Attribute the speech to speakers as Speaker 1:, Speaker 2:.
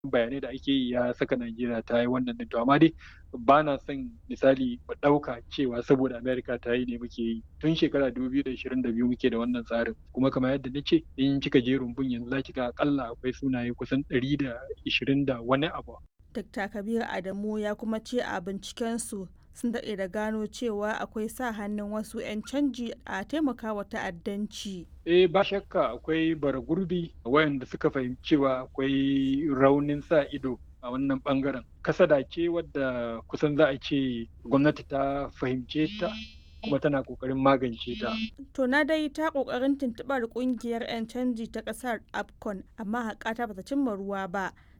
Speaker 1: bayanai da ake yi ya saka Najeriya ta yi wannan din to amma dai ba na son misali mu ɗauka cewa saboda Amerika ta yi ne muke yi tun shekara 2022 muke da wannan tsarin kuma kamar yadda na ce in kika je rumbun yanzu za ki ga akalla akwai sunaye kusan 120 da wani abu.
Speaker 2: Dr. Kabir Adamu ya kuma ce a bincikensu sun daɗe da gano cewa akwai sa hannun wasu 'yan canji a taimakawa ta'addanci.
Speaker 1: Eh ba shakka akwai bara gurbi wayanda suka fahimci cewa akwai raunin sa ido a wannan bangaren. Kasada ce wadda kusan za a ce gwamnati ta fahimce ta kuma tana kokarin magance ta.
Speaker 2: To na dai ta kokarin tuntuɓar kungiyar 'yan canji ta ƙasar AFCON amma haƙata bata cimma ruwa ba